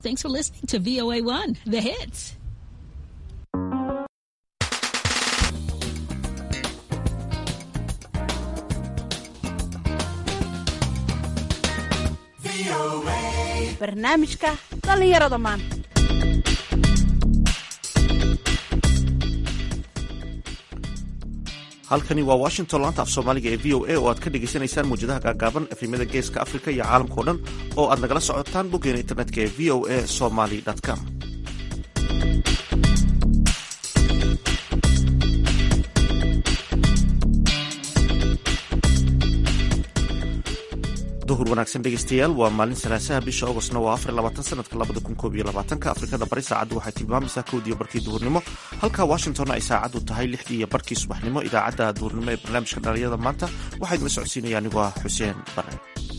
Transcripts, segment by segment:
Thanks for listening to VOA1, the hits. barnaamijka dhallinyarada maanta halkani waa washington laanta af soomaaliga ee v o a oo aad ka dhagaysanaysaan muwjadaha gaagaaban efemyada geeska afrika iyo caalamkao dhan oo aad nagala socotaan boggeena internetka ee v o a somaly com duhur wanaagsan dhegeystayaal waa maalin salaasaha bisha augostna waa afar labaatan sanadka labada kun koob iyo labaatanka afrikada bari saacaddu waxay tilmaamaysaa kowdiiyo barkii duhurnimo halka washingtonna ay saacaddu tahay lixdii iyo barkii subaxnimo idaacadda duhurnimo ee barnaamijka dhalinyada maanta waxaa idinla socodsiinaya anigoo ah xuseen bare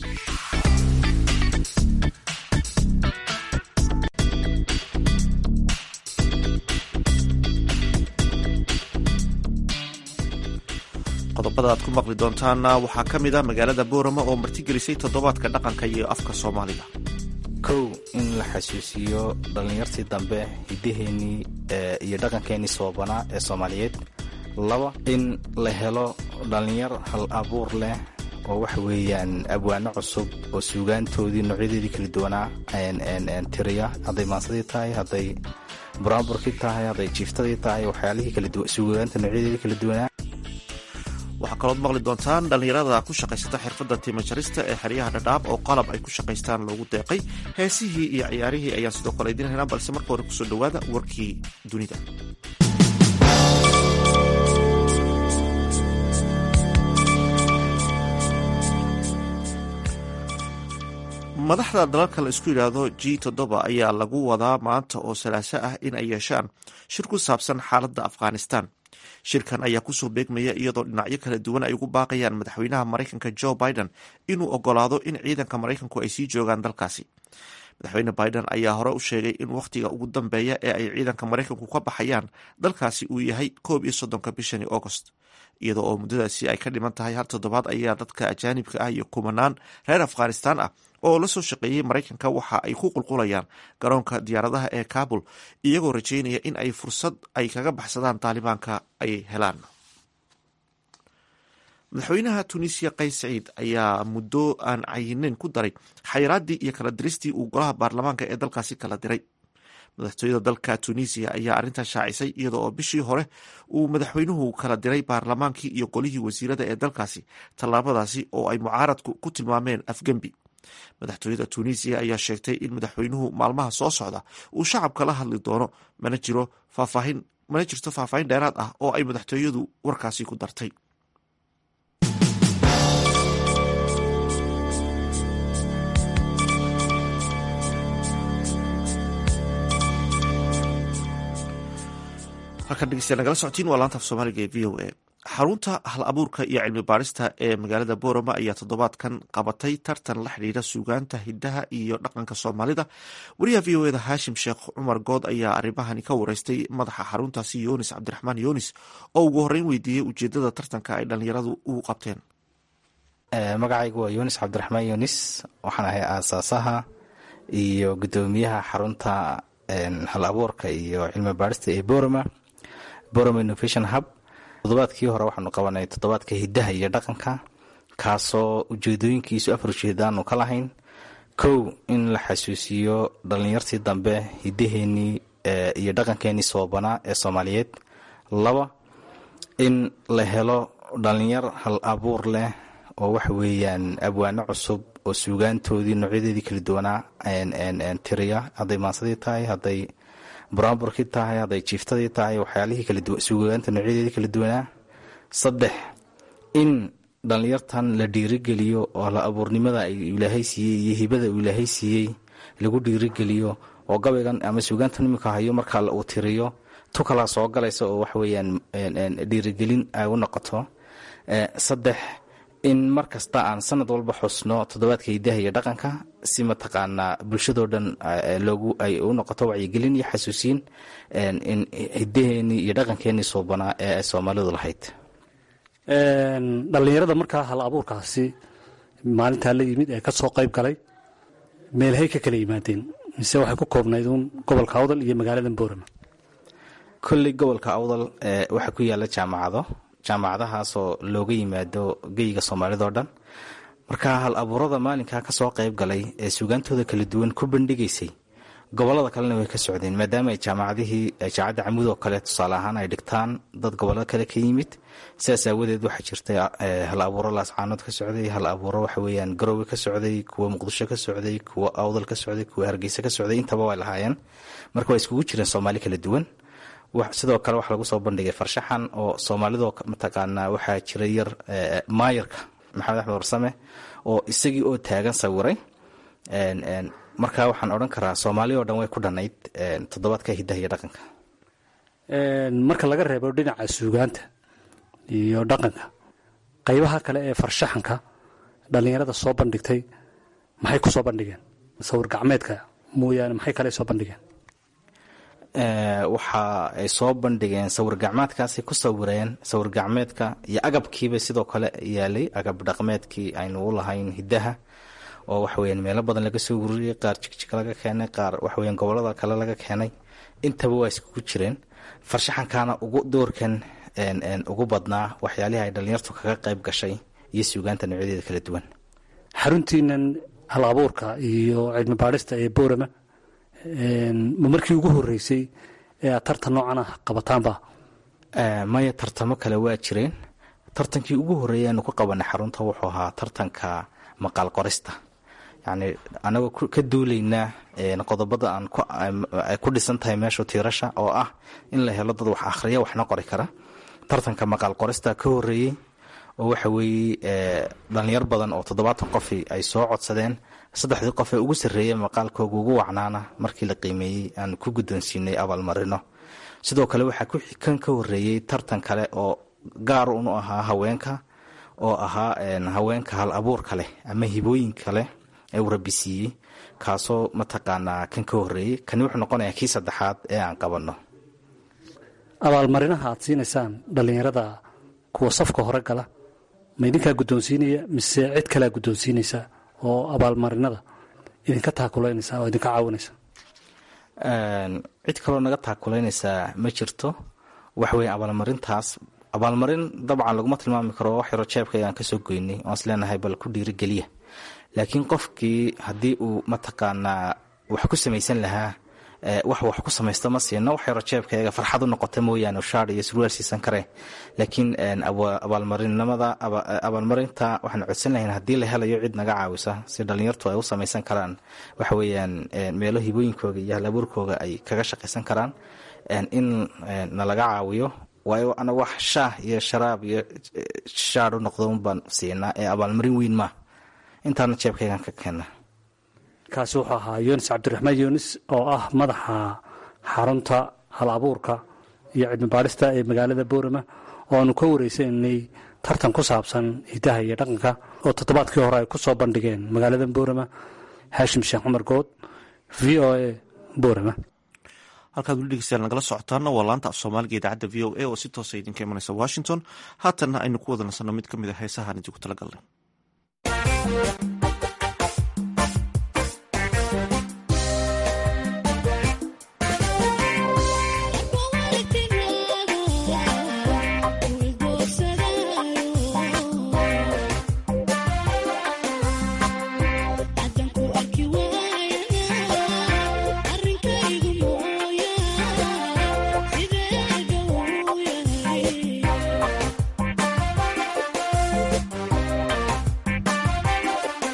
qodobada aad ku maqli doontaana waxaa ka mid a magaalada boorama oo martigelisay toddobaadka dhaqanka iyo afka soomaaliga kow in la xasuusiyo dhallinyartii dambe hiddaheenii iyo dhaqankeenii soobanaa ee soomaaliyeed laba in la helo dhallinyar hal abuur leh oo waxa weeyaan abwaano cusub oo suugaantoodii noocyadeedii kala duwanaa tiriya hadday maansadii tahay hadday buraanburkii tahay hadday jiiftadii tahay waxyaalihii suugaanta noocyadeedii kala duwanaa waxaa kalood maqli doontaan dhallinyarada ku shaqaysata xirfadda timajarista ee xeryaha dhadhaab oo qalab ay ku shaqaystaan loogu deeqay heesihii iyo ciyaarihii ayaan sidoo kale idiin haynaa balse marka hore kusoo dhowaada warkii dunida madaxda dalalka la isku yidhaahdo g toddoba ayaa lagu wadaa maanta oo salaaso ah in ay yeeshaan shir ku saabsan xaaladda afghanistan shirkan ayaa kusoo beegmaya iyadoo dhinacyo kala duwan ay ugu baaqayaan madaxweynaha maraykanka jo biden inuu ogolaado in ciidanka maraykanku ay sii joogaan dalkaasi madaxweyne biden ayaa hore u sheegay in wakhtiga ugu dambeeya ee ay ciidanka maraykanku ka baxayaan dalkaasi uu yahay koob iyo soddonka bishani agost iyadoo oo muddadaasi ay ka dhiman tahay hal toddobaad ayaa dadka ajaanibka ah iyo kumanaan reer afghanistan ah oo la soo shaqeeyey maraykanka waxa ay ku qulqulayaan garoonka diyaaradaha ee kabul iyagoo rajeynaya in ay fursad ay kaga baxsadaan taalibaanka ay helaan madaxweynaha tunisiya qays saciid ayaa muddo aan cayinayn ku daray xayiraaddii iyo kala diristii uu golaha baarlamaanka ee dalkaasi kala diray madaxtooyada dalka tunisiya ayaa arrintan shaacisay iyada oo bishii hore uu madaxweynuhu kala diray baarlamaankii iyo golihii wasiirada ee dalkaasi tallaabadaasi oo ay mucaaradku ku tilmaameen afgembi madaxtooyada tunisiya ayaa sheegtay in madaxweynuhu maalmaha soo socda uu shacabka la hadli doono mana jiro faahfaahin mana jirto faahfaahin dheeraad ah oo ay madaxtooyadu warkaasi ku dartay halkan dhegeystayaal nagala socotiin waa laanta af soomaaliga ee v o a xarunta hal abuurka iyo cilmi baarista ee magaalada boorama ayaa toddobaadkan qabatay tartan la xidhiira suugaanta hiddaha iyo dhaqanka soomaalida wariyaha v o eda haashim sheekh cumar good ayaa arrimahani ka wareystay madaxa xaruntaasi yunis cabdiraxmaan yunis oo ugu horreyn weydiiyey ujeedada tartanka ay dhallinyaradu ugu qabteen magacaygu waa yunis cabdiraxmaan yunis waxaan ahay aasaasaha iyo guddoomiyaha xarunta hal abuurka iyo cilmi baarista ee borama borama innovation hub toddobaadkii hore waxaanu qabanay toddobaadka hiddaha iyo dhaqanka kaasoo ujeedooyinkiisu afar ujeedaanu ka lahayn kow in la xasuusiyo dhallinyartii dambe hiddaheenii iyo dhaqankeenii soobanaa ee soomaaliyeed laba in la helo dhallinyar hal abuur leh oo waxa weeyaan abwaano cusub oo suugaantoodii noocyadeedii kala duwanaa tiriya hadday maansadii tahay hadday buraanburkii tahay hadday jiiftadii tahay waxyaalihii suugaanta noocyadeedii kala duwanaa saddex in dhallinyartan la dhiirigeliyo oo la abuurnimada ilaahay siiyey iyo hibada uu ilaahay siiyey lagu dhiirigeliyo oo gabaygan ama suugaantan iminka hayo markaa uu tiriyo tu kalaa soo galaysa oo waxaweyaan dhiirigelin ay u noqoto saddex in mar kasta aan sanad walba xusno toddobaadka hiddaha iyo dhaqanka si mataqaanaa bulshadoo dhan loogu ay u noqoto wacyigelin iyo xasuusiin in hiddaheenii iyo dhaqankeenii soobanaa ee ay soomaalidu lahayd dhallinyarada markaa hal abuurkaasi maalintaa la yimid ee ka soo qayb galay meelhay ka kala yimaadeen mise waxay ku koobnayd uun gobolka awdal iyo magaalada boorama kolley gobolka awdal waxaa ku yaala jaamacado jaamacadahaasoo looga yimaado geyga soomaalida oo dhan marka hal abuurada maalinkaa kasoo qayb galay ee sugaantooda kala duwan ku bandhigaysay gobolada kalena way ka socdeen maadaama ay jaamacadihii jaamacadda camud oo kale tusaale ahaan ay dhigtaan dad gobollo kale ka yimid sidaas aawadeed waxaa jirtay hal abuuro laascaanood ka socday hal abuuro waxa weyaan garowe ka socday kuwa muqdisho ka socday kuwa awdal ka socday kuwa hargeysa ka socday intaba way lahaayeen marka waa iskugu jireen soomaali kala duwan sidoo kale waxaa lagu soo bandhigay farshaxan oo soomaalidoo mataqaanaa waxaa jira yar maayarka maxamed axmed warsame oo isagii oo taagan sawiray marka waxaan odhan karaa soomaali oo dhan way ku dhannayd toddobaadka hidaha iyo dhaqanka marka laga reebo dhinaca suugaanta iyo dhaqanka qaybaha kale ee farshaxanka dhallinyarada soo bandhigtay maxay ku soo bandhigeen sawir gacmeedka mooyaane maxay kale soo bandhigeen waxa ay soo bandhigeen sawir gacmeedkaasay ku sawireen sawir gacmeedka iyo agabkiiba sidoo kale yaalay agab dhaqmeedkii aynu u lahayn hidaha oo waxaweyaan meelo badan laga soo ururiyey qaar jigjig laga keenay qaar waxaweyan gobolada kale laga keenay intaba waa iskugu jireen farshaxankaana ugu doorkan ugu badnaa waxyaalihii ay dhallinyartu kaga qayb gashay iyo suugaanta noocyadeeda kala duwan xaruntiinan hal abuurka iyo cilmi baadhista ee boorama ma markii ugu horeysay ee aad tartan noocan ah qabataanba maya tartamo kale waa jireen tartankii ugu horeeyay aanu ku qabanay xarunta wuxuu ahaa tartanka maqaal qorista yacni anagoo ka duulaynaa qodobada aan ay ku dhisan tahay meeshu tiirasha oo ah in la helo dad wax akhriya waxna qori kara tartanka maqaal qorista ka horeeyey oo waxa weeye dhalinyar badan oo toddobaatan qofi ay soo codsadeen saddexdii qof ee ugu sarreeyay maqaalkooga ugu wacnaana markii la qiimeeyey aan ku guddoonsiinay abaalmarino sidoo kale waxaa kan ka horeeyey tartan kale oo gaar unu ahaa haweenka oo ahaa haweenka hal abuurka leh ama hibooyinka leh ee uu rabisiiyey kaasoo mataqaanaa kan ka horeeyey kani wuxuu noqonayaa kii saddexaad ee aan qabanno abaalmarinaha aad siinaysaan dhallinyarada kuwa safka hore gala ma idinkaa guddoonsiinaya mise cid kalea guddoonsiinaysa oo abaalmarinada idinka taakuleynaysa oo idinka caawinaysa cid kaloo naga taakulaynaysaa ma jirto waxaweye abaalmarintaas abaalmarin dabcan laguma tilmaami karo wax yaro jeebkayga aan kasoo goynay oan is leenahay bal ku dhiirigeliya laakiin qofkii haddii uu mataqaanaa wax ku samaysan lahaa wax wax ku samaysto ma siino wax yaro jeebkayga farxad u noqota mooyaane shaar iyo surwaal siisan karee laakiin abaalmarinimada abaalmarinta waxaan codsan lahayn haddii la helayo cid naga caawisa si dhallinyartu ay u samaysan karaan waxa weeyaan meelo hibooyinkooga iyo halabuurkooga ay kaga shaqaysan karaan in nalaga caawiyo waayo ana wax shaah iyo sharaab iyo shaar u noqdo un baan siinaa ee abaalmarin weyn maa intaana jeebkaygan ka keena kaasi wuxuu ahaa yunis cabdiraxmaan yunis oo ah madaxa xarunta hal abuurka iyo cilmi baadhista ee magaalada boorama oo aanu ka wareysanay tartan ku saabsan hidaha iyo dhaqanka oo toddobaadkii hore ay ku soo bandhigeen magaalada boorama haashim sheekh cumar good v o a boorama halkaad weli dhegeystayaal nagala socotaana waa laanta af soomaaliga idaacadda v o a oo si toosa idinka imanaysa washington haatanna aynu ku wada nasanno mid ka mid a heesahaan idinku talagalnay Yeah.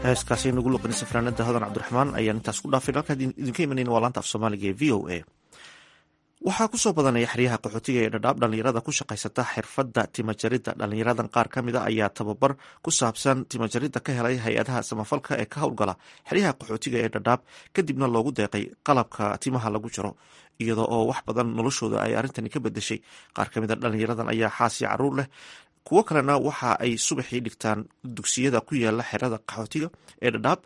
heeskaasi nagu luqinaysa fanaanada hodan cabdiraxmaan ayaan intaas ku dhaafin halkaa idinka imanayna waa laanta af soomaaliga ee v o a waxaa kusoo badanaya xeryaha qaxootiga ee dhadhaab dhallinyarada ku shaqaysata xirfadda timajaridda dhallinyaradan qaar ka mid a ayaa tababar ku saabsan timajaridda ka helay hay-adaha samafalka ee ka howlgala xeryaha qaxootiga ee dhadhaab kadibna loogu deeqay qalabka timaha lagu jiro iyadoo oo wax badan noloshooda ay arrintani ka bedeshay qaar ka mid a dhallinyaradan ayaa xaasi caruur leh kuwo kalena waxa ay subaxii dhigtaan dugsiyada ku yaala xerada qaxootiga ee dhadhaab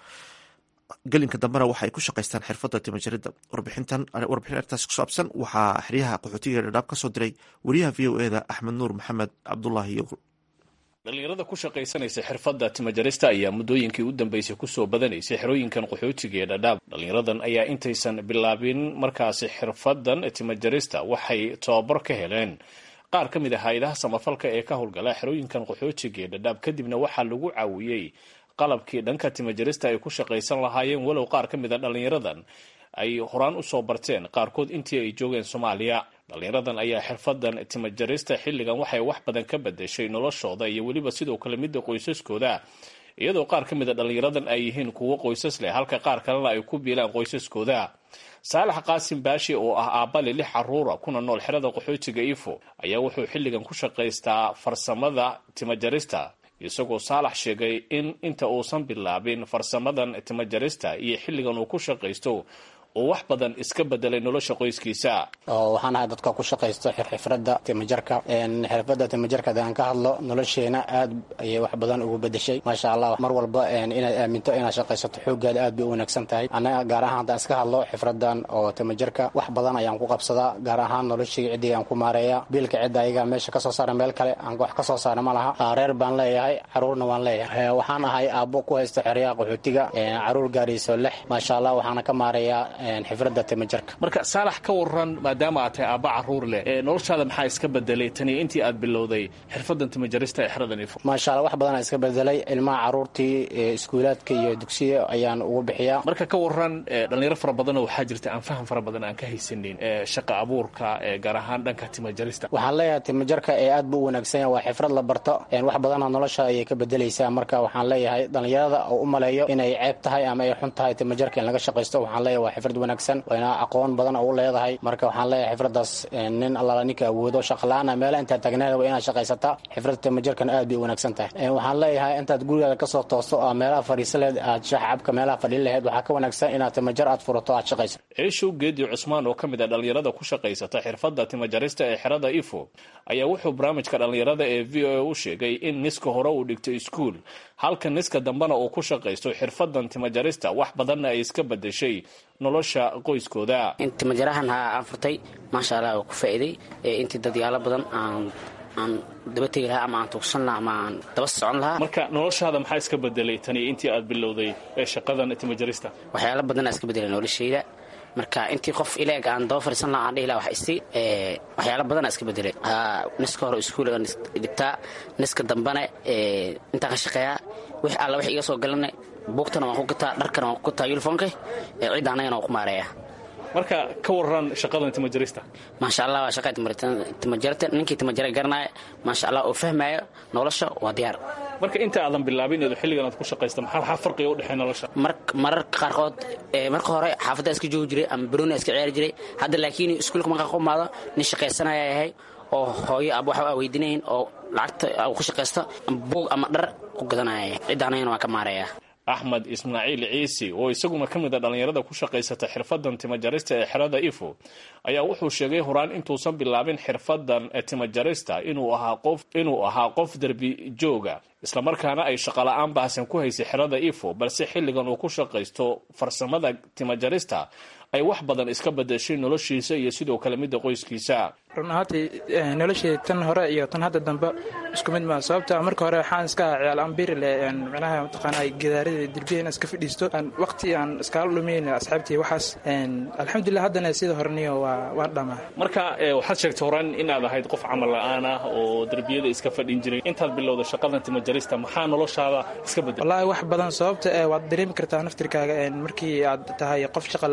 gelinka dambena waxa ay ku shaqaystaan xirfadda timajaridda warbixintan warbixin arrintaasi ku saabsan waxaa xeryaha qaxootiga ee dhadhaab ka soo diray wariyaha v o eda axmed nuur maxamed cabdulaahi yowr dhallinyarada ku shaqaysanaysa xirfadda timajarista ayaa muddooyinkii u dambeysay kusoo badanaysay xerooyinkan qaxootiga ee dhadhaab dhallinyaradan ayaa intaysan bilaabin markaasi xirfaddan timajarista waxay tababar ka heleen qaar ka mid ah hay-adaha samafalka ee ka howlgala xerooyinkan qaxootiga ee dhadhaab kadibna waxaa lagu caawiyey qalabkii dhanka timajarista ay ku shaqaysan lahaayeen walow qaar ka mid a dhallinyaradan ay horaan usoo barteen qaarkood intii ay joogeen soomaaliya dhallinyaradan ayaa xirfadan timajarista xilligan waxay wax badan ka bedeshay noloshooda iyo weliba sidoo kale midda qoysaskooda iyadoo qaar ka mid a dhallinyaradan ay yihiin kuwo qoysas leh halka qaar kalena ay ku biilaan qoysaskooda saalax qaasim baashi oo ah aabbali lix caruura kuna nool xerada qaxootiga ifo ayaa wuxuu xilligan ku shaqaystaa farsamada timajarista isagoo saalax sheegay in inta uusan bilaabin farsamadan timajarista iyo xilligan uu ku shaqaysto uu wax badan iska bedelay nolosha qoyskiisa waxaan ahay dadka ku shaqaysto xirxifradda timajarka xirfadda timajarka hadaan ka hadlo nolosheena aad ayay wax badan ugu bedeshay maasha allah mar walba inaad aaminto inaad shaqaysato xooggaada aad bay u wanaagsan tahay annaga gaar ahaan haddaan iska hadlo xifraddan oo timajarka wax badan ayaan ku qabsadaa gaar ahaan noloshii ciddii aan ku maareeya biilka cidda ayaga meesha kasoo saara meel kale aan wax kasoo saara ma laha reer baan leeyahay caruurna waan leeyahay waxaan ahay aabbo ku haysta xeryaha qaxootiga caruur gaarayso lix maasha allah waxaana ka maareeyaa xifradda timajarka marka saalax ka waran maadaama aad tahay aabba caruur leh noloshaada maxaa iska bedelay tani intii aad bilowday xirfadan timajarista ee xeradan ifo maasha allah wax badanaa iska bedelay ilmaha caruurtii iskuulaadka iyo dugsiya ayaan ugu bixiyaa marka ka waran dhalinyaro fara badanoo waxaa jirta aan faham fara badan aan ka haysanin shaqa abuurka gaar ahaan dhanka timajarista waxaan leeyahay timajarka ee aad buu u wanaagsan yahay waa xifrad la barto wax badana nolosha ayay ka bedelaysaa marka waxaan leeyahay dhalinyarada oo u maleeyo inay ceeb tahay ama ay xun tahay timajarka in laga shaqaysto waxaan leeyahay waa xifrad wanaagsan wayna aqoon badan oo u leedahay marka waxaan leeyahay xifraddaas nin allaala ninka awoodo shaqala-aana meela intaad taagneed waa inaad shaqaysataa xifradda timajarkana aad bay u wanaagsan tahay waxaan leeyahay intaad gurigaada kasoo toosto oo meelaha fadhiisa lehed aad shax cabka meelaha fadhiin laheyd waxaa ka wanaagsan inaad timajar aad furato aad shaqayso ciishow geedi cusmaan oo ka mid a dhallinyarada ku shaqaysata xirfadda timajarista ee xerada ifo ayaa wuxuu barnaamijka dhallinyarada ee v o a u sheegay in niska hore uu dhigto iskuul halka niska dambena uu ku shaqaysto xirfadan timajarista wax badanna ay iska bedeshay nolosha qoyskooda timajarahan ha aan furtay maasha allah oo ku faa'iiday intii dadyaalo badan aan aan daba tegi lahaa ama aan tuugsan lahaa ama aan daba socon lahaa marka noloshaada maxaa iska bedelay tani intii aad bilowday ee shaqadan timajarista waxyaalo badanaa iska bedelay noloshayda marka intii qof ileeg aan daba fariisan laha aan dhihi laha wax isi waxyaalo badanaa iska bedelay niska hore iskuul aan dhigtaa niska dambena intaan ka shaqeeyaa wix alla wax iga soo galana buugtana waan ku gataa dharkana waan ku gataa yuniformka cidda annagana waan ku maareeyaa marka ka waran shaqadan timajarista maasha allah waa shaqa timajarta ninkii timajara garanaya maasha allah oo fahmaayo nolosha waa diyaar marka inta aadan bilaabin eedu xilligan aad ku shaqaysta maxaa maxaa farqiga u dhexeeya nolosha mararka qaarkood marka hore xaafadda iska joogi jiray ama barooni iska ciyaari jiray hadda laakiin iskuulka markaa ku imaado nin shaqaysanaya yahay oo hooyo ab wax aa weydinayn oo lacagta ku shaqaysta buug ama dhar ku gadanaya cidda anagana waan ka maareeyaa axmed ismaaciil ciisi oo isaguna ka mid a dhallinyarada ku shaqaysata xirfadan timajarista ee xerada ifo ayaa wuxuu sheegay horaan intuusan bilaabin xirfadan timajarista inuu ahaa qof inuu ahaa qof derbi jooga islamarkaana ay shaqala-aan baahsan ku haysay xerada ifo balse xilligan uu ku shaqaysto farsamada timajarista ay wax badan iska bedeshay noloshiisa iyo sidoo kale midda qoyskiisa run ahaantii noloshii tan hore iyo tan hadda dambe isku mid maa sababta marka hore waxaan iska aha ciyaal ambiri le micnaha mataqaana gidaarada derbiya in iska fadhiisto waqti aan iskaala dhumayn asxaabtii waxaas alxamdulilah haddana sida horeniyo waa waan dhamaa marka waxaad sheegtay horaan inaad ahayd qof camal la-aan ah oo derbiyada iska fadhin jiray intaad bilowda shaqadan timajarista maxaa noloshaada iska bedel wallaahi wax badan sababta waad dareemi kartaa naftirkaaga markii aad tahay qof shaqa la-aan oo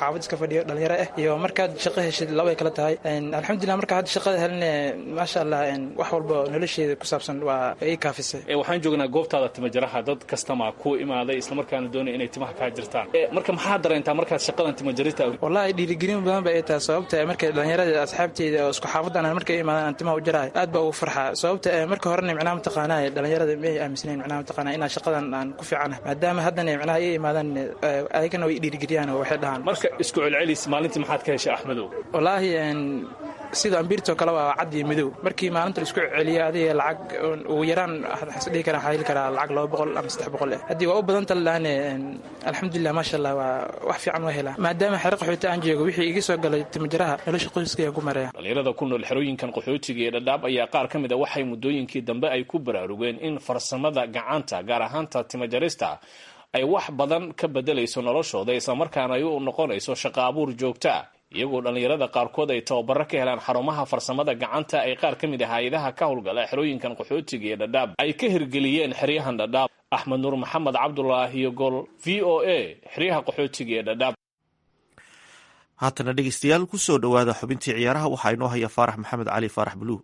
xaafad iska fadhiyo dhalinyaro ah iyo markaad shaqo heshid labay kala tahay alxamdulilah marka hadda shaqada helne maasha allah wax walba nolosheeda ku saabsan waa ii kaafisay waxaan joognaa goobtaada timajaraha dad kastama ku imaaday islamarkaana doonaya inay timaha kaa jirtaan marka maxaa dareentaa markaad shaqadan timajarita wallahi dhiirigelin badan ba ay tahay sababta markay dhalinyarada asxaabteyda oo isku xaafadan markay imaadaan aan timaha u jarahay aad baa ugu farxaa sababta marka horena micnaha mataqaanaa dhalinyarada may aaminsanayn micnaha mataqaanaa inaan shaqadan aan ku fiicanahay maadaama haddana micnaha ii imaadaan ayagana way dhiirigeliyaan oo waxay dhahaan marka isku celcelis maalintii maxaad ka heshay axmedow wallaahi sida ambiirtoo kale waa cad iyo midow markii maalinta laisku celiyo adiga lacag ugu yaraan dhihi kara waxaa heli karaa lacag laba boqol ama saddex boqol eh haddii waa u badan talahane alxamdulilah maasha allah waa wax fiican waa helaa maadaama xero qaxooti aan joogo wixii iga soo galay timajaraha nolosha qoyskayaan ku mareeya dhalinyarada ku nool xerooyinkan qaxootiga ee dhadhaab ayaa qaar ka mid a waxay muddooyinkii dambe ay ku baraarugeen in farsamada gacanta gaar ahaanta timajarista ay wax badan ka bedelayso noloshooda islamarkaana ay u noqonayso shaqo abuur joogtaa iyagoo dhallinyarada qaarkood ay tababaro ka helaan xarumaha farsamada gacanta ay qaar ka mid ah hay-adaha ka howlgala xerooyinkan qaxootiga ee dhadhaab ay ka hirgeliyeen xeryahan dhadhaab axmed nuur maxamed cabdulaahi gol v o a xeryaha qaxootiga ee dhadhaab haatana dhegeystayaal kusoo dhowaada xubintii ciyaaraha waxaa inoo haya faarax maxamed cali faarax buluug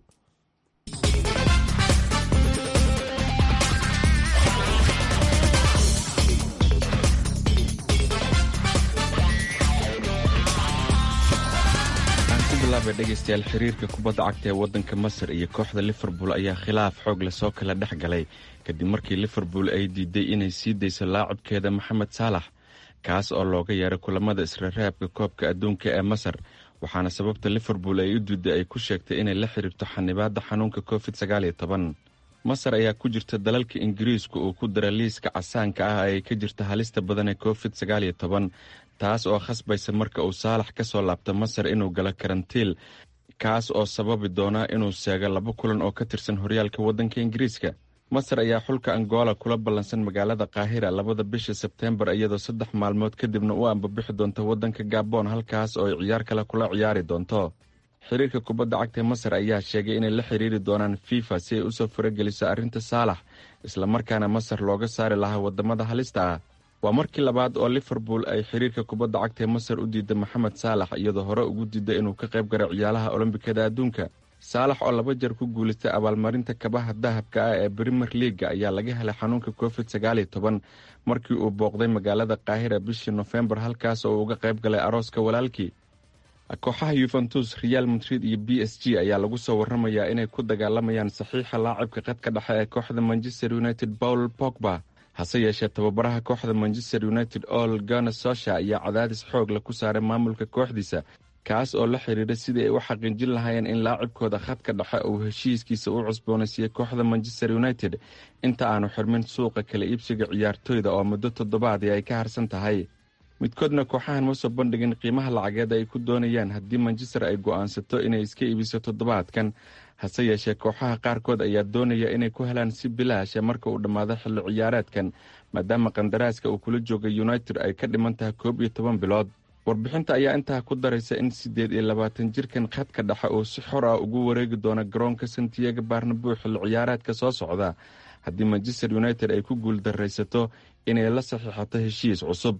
dhegeystayaal xiriirka kubadda cagta ee waddanka masar iyo kooxda liverpool ayaa khilaaf xoog lasoo kala dhex galay kadib markii liverpool ay diiday inay sii dayso laacibkeeda maxamed saalax kaas oo looga yeeray kulamada israraabka koobka adduunka ee masar waxaana sababta liverpool ay u diiday ay ku sheegtay inay la xiriirto xanibaadda xanuunka covid sagaal iyo toban masar ayaa ku jirta dalalka ingiriiska uu ku dara liiska casaanka ah ay ka jirta halista badan ee covid sagaal iyo toban taas oo khasbaysa marka uu saalax ka soo laabto masar inuu galo karantiil kaas oo sababi doona inuu seego laba kulan oo ka tirsan horyaalka waddanka ingiriiska masar ayaa xulka angola kula ballansan magaalada kaahira labada bisha sebteembar iyadoo saddex maalmood kadibna u ambabixi doonta waddanka gabon halkaas oo ay ciyaar kale kula ciyaari doonto xiriirka kubadda cagta masar ayaa sheegay inay la xiriiri doonaan fifa si ay usoo farageliso arrinta saalax islamarkaana masar looga saari lahaa wadamada halista ah waa markii labaad oo liverpool ay xiriirka kubadda cagta ee masar u diiday maxamed saalax iyadoo hore ugu diiday inuu ka qayb garo ciyaalaha olombikada adduunka saalax oo laba jeer ku guulaystay abaalmarinta kabaha dahabka ah ee brimer leaga ayaa laga helay xanuunka covid sagaal iyo toban markii uu booqday magaalada kaahira bishii nofembar halkaas oo uga qayb galay arooska walaalkii kooxaha yuventus real madrid iyo b s g ayaa lagu soo waramayaa inay ku dagaalamayaan saxiixa laacibka qadka dhexe ee kooxda manchester united paul pogba hase yeeshee tababaraha kooxda manchester united ol gana sosha ayaa cadaadis xoog la ku saaray maamulka kooxdiisa kaas oo la xiriira sidii ay u xaqiijin lahaayeen in laacibkooda khadka dhexe uu heshiiskiisa u cusboonaysiiyey kooxda manchester united inta aanu xirmin suuqa kala iibsiga ciyaartooyda oo muddo toddobaadii ay ka harsan tahay midkoodna kooxahan ma soo bandhigin qiimaha lacageed ay ku doonayaan haddii manchester ay go'aansato inay iska iibiso toddobaadkan hase yeeshee kooxaha qaarkood ayaa doonaya inay ku helaan si bilaasha marka uu dhammaado xilli ciyaareedkan maadaama qandaraaska uu kula jooga united ay ka dhiman tahay koob iyo toban bilood warbixinta ayaa intaa ku daraysa in siddeed iyo labaatan jirkan khadka dhexe uu si xor ah ugu wareegi doono garoonka santiago barnabo xilli ciyaareedka soo socda haddii manchester united ay ku guuldaraysato inay la saxiixato heshiis cusub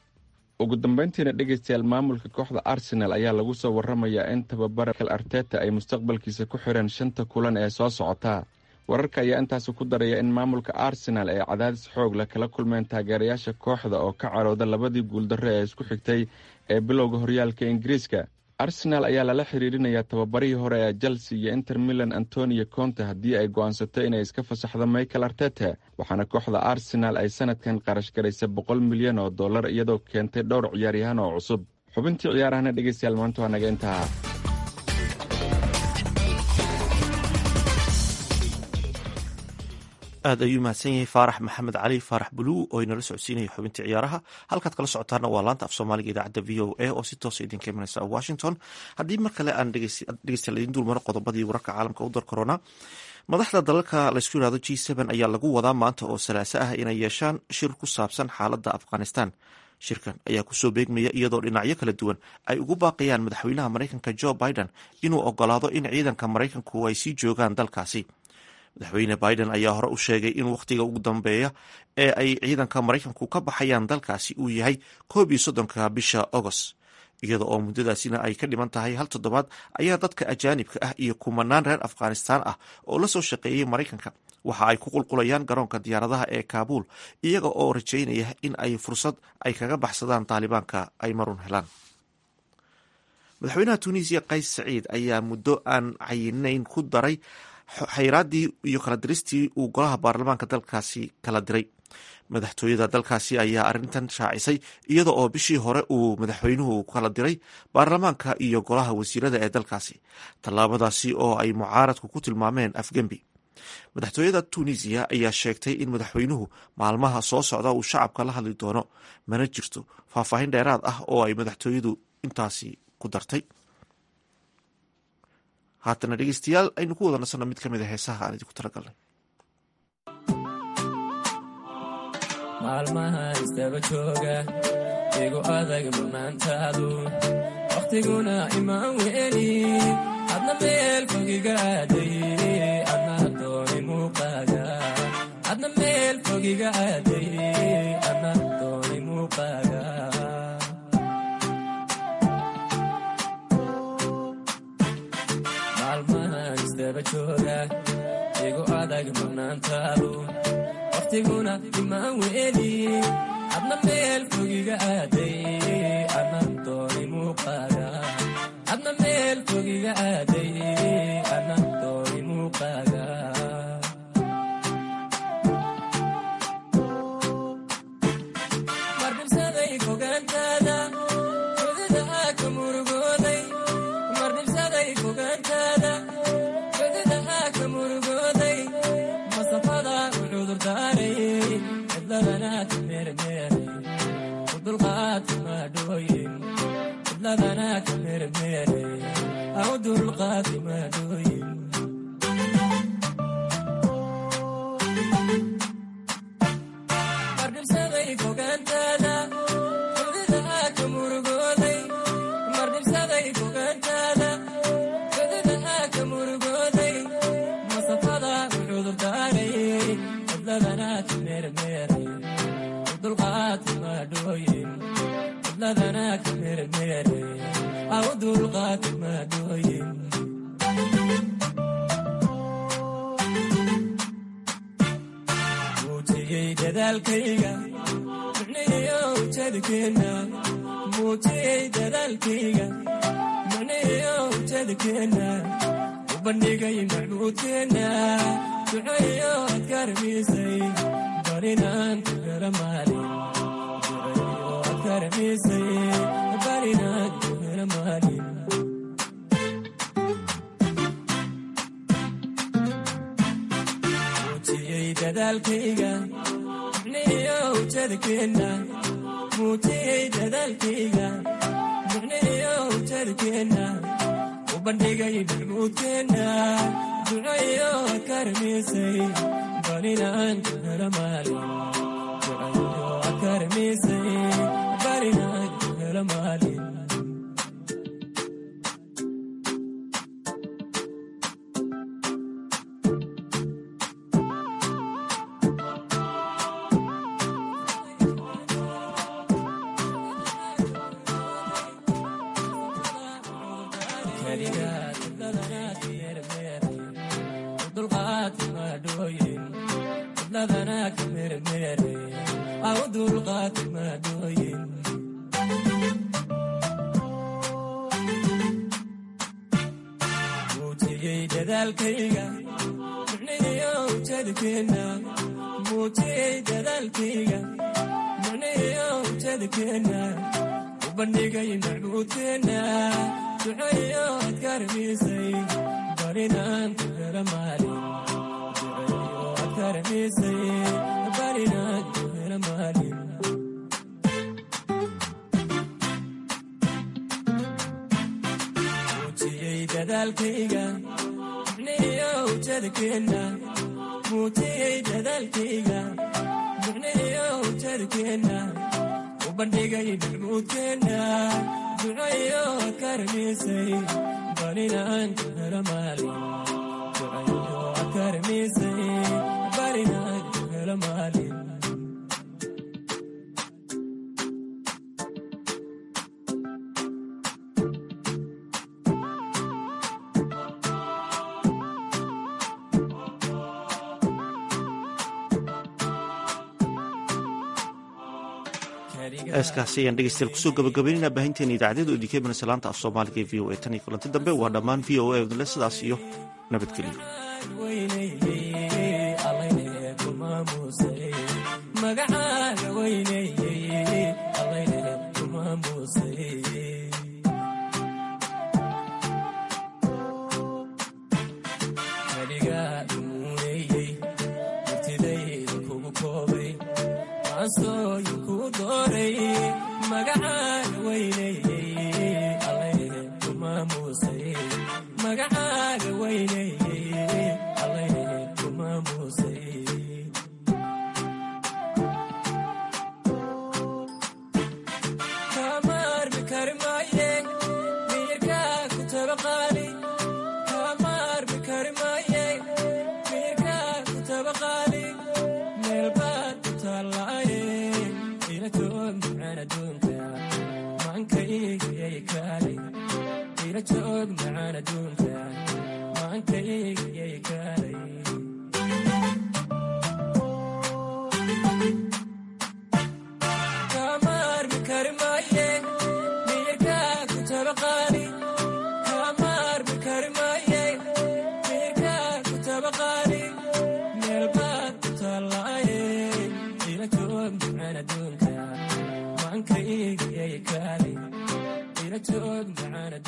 ugu dambeyntiina dhegeystayaal maamulka kooxda arsenal ayaa lagu soo waramayaa in tababara arteta ay mustaqbalkiisa ku xireen shanta kulan ee soo socota wararka ayaa intaasi ku daraya in maamulka arsenal ay cadaadis xoog leh kala kulmeen taageerayaasha kooxda oo ka carooda labadii guuldarre ee isku xigtay ee bilowga horyaalka ingiriiska arsenal ayaa lala xiriirinayaa tababarihii hore ee chelsea iyo inter milan antonio conte haddii ay go'aansato inay iska fasaxdo michael artete waxaana kooxda arsenal ay sanadkan qarash garaysay boqol milyan oo dollar iyadoo keentay dhowr ciyaaryahaan oo cusub xubintii ciyaarahana dhegeystayaal maanta waa naga intaha aad ayuu mahadsan yahay faarax maxamed cali faarax buluu oo inala socodsiinaya xubintii ciyaaraha halkaad kala socotaana waa laanta af soomaaliga idaacadda v o a oo si toosa idinka imanaysa washington haddii mar kale aan dhegeystayaal idin dulmaro qodobadii wararka caalamka u dar korona madaxda dalalka laysku yihahdo g ayaa lagu wadaa maanta oo salaaso ah inay yeeshaan shir ku saabsan xaaladda afghanistan shirkan ayaa kusoo beegmaya iyadoo dhinacyo kala duwan ay ugu baaqayaan madaxweynaha maraykanka jo biden inuu ogolaado in ciidanka maraykanku ay sii joogaan dalkaasi madaxweyne biden ayaa hore u sheegay in wakhtiga ugu dambeeya ee ay ciidanka maraykanku ka baxayaan dalkaasi uu yahay koob iyo soddonka bisha agost iyada oo muddadaasina ay ka dhiman tahay hal toddobaad ayaa dadka ajaanibka ah iyo kumanaan reer afghanistaan ah oo la soo shaqeeyey maraykanka waxa ay ku qulqulayaan garoonka diyaaradaha ee kaabuul iyaga oo rajaynaya in ay fursad ay kaga baxsadaan taalibaanka ay marun helaan madaxweynaha tunisiya qays saciid ayaa muddo aan cayinayn ku daray xayraaddii iyo kala diristii uu golaha baarlamaanka dalkaasi kala diray madaxtooyada dalkaasi ayaa arrintan shaacisay iyada oo bishii hore uu madaxweynuhu kala diray baarlamaanka iyo golaha wasiirada ee dalkaasi tallaabadaasi oo ay mucaaradku ku tilmaameen afgembi madaxtooyada tunisiya ayaa sheegtay in madaxweynuhu maalmaha soo socda uu shacabka la hadli doono mana jirto faahfaahin dheeraad ah oo ay madaxtooyadu intaasi ku dartay haatana dhegeystayaal aynu ku wada nasanno mid ka mid a heesaha aan idinku talagalnay maalmaha istaba jooga igu adag manaantaadu wakhtiguna imaan weeli adna meel fogiga aaday adna dooni muuqaaga adna meel fogiga aaday adna dooni muuqaaga maalmahan istaba jooga igu adag manaantaadu wakhtiguna imaan weeli adna meel fogiga aaday adna dooni muuqaaga adna meel fogiga aaday adna dooni muuqaaga mardhibsaday fogaantaada fodida ka murugooday mardhibsaday fogaantaada fodida ka murugooday masafada u cudurdaaray cidladana ka meermeeray u dulqaadka maadhooyin cidladana ka meermeeray au dulqaadka maadhooyin mardhibsaday fogaantaada fodida ka murugooday mardhibsaday fogaantaada fodida ka murugooday masafada u cudurdaaray cidladana ka meermeeray u dulqaadka maadhooyin cidladana ka meermeeray au dulqaadka maadhooyin muujiyey dadaalkayga micnihiyo ujeedkeenna muujiyey dadaalkayga micnihiyo ujeedkeenna u bandhigay macbuudkeenna duceeyo aad ka ramiisay barinaan ku hela maalin duceeyo aad ka ramiisay barinaan ku hela maalin muujiyey dadaalkayga micnihiyo ujeedkeenna muujiyey dadaalkayga micnihiyo ujeedkeenna u bandhigay macbuudkeenna duceeyo aad ka ramiisay barinaan ku hela maalin duceeyo aad ka ramiisay barinaan ku hela maalin keligaad cidladana ka meermeeray u dulqaadka maadhooyin cidladana ka meermeeray au dulqaadka maadhooyin muujiyey dadaalkayga micnihiyo ujeedkeenna muujiyey dadaalkayga micnihiyo ujeedkeenna u bandhigay macbuudkeenna duceeyo aad ka ramiisay barinaan ku hela maalin duceeyo aad ka ramiisay barinaan ku hela maalin muujiyey dadaalkayga micnihiyo ujeedkeenna muujiyey dadaalkayga micnihiyo ujeedkeenna u bandhigay macbuudkeenna duceeyo aad ka ramiisay barinaan ku hela maalin duceeyo aad ka ramiisay barinaan ku hela maalin heeskaasi ayaan dhegeystayaal kusoo gabagabaynayna baahinteena idaacadyadu idinkeemana salaanta af soomaaliga ee v o a tan iyo kulanti dambe waa dhammaan v o a odle sidaas iyo nabadgelyo magacaaga weyneye allayne kuma muusay kaligaa imuuneyey murtidayda kugu koobay maansooyin kuu dooray magacaaga weyneye allayne kuma muusay magacaaga weyneye allayne kuma muusay kamaarmi kari maaye miyirkaa ku tabaqaali kamaarmi kari maaye miyirkaa ku tabaqaali meel baad ku taallaaye ila joog macaan adduunka maankaygyay kaali ila joog macaan adduunka maankaygyay kaalay kamaarmi kari maaye miyirkaa ku tabaqaali kamaarmi kari maaye miyirkaa ku tabaqaali meel baad ku taallaaye ila joog macaan adduunka maankaygyay kaali ila joog macaan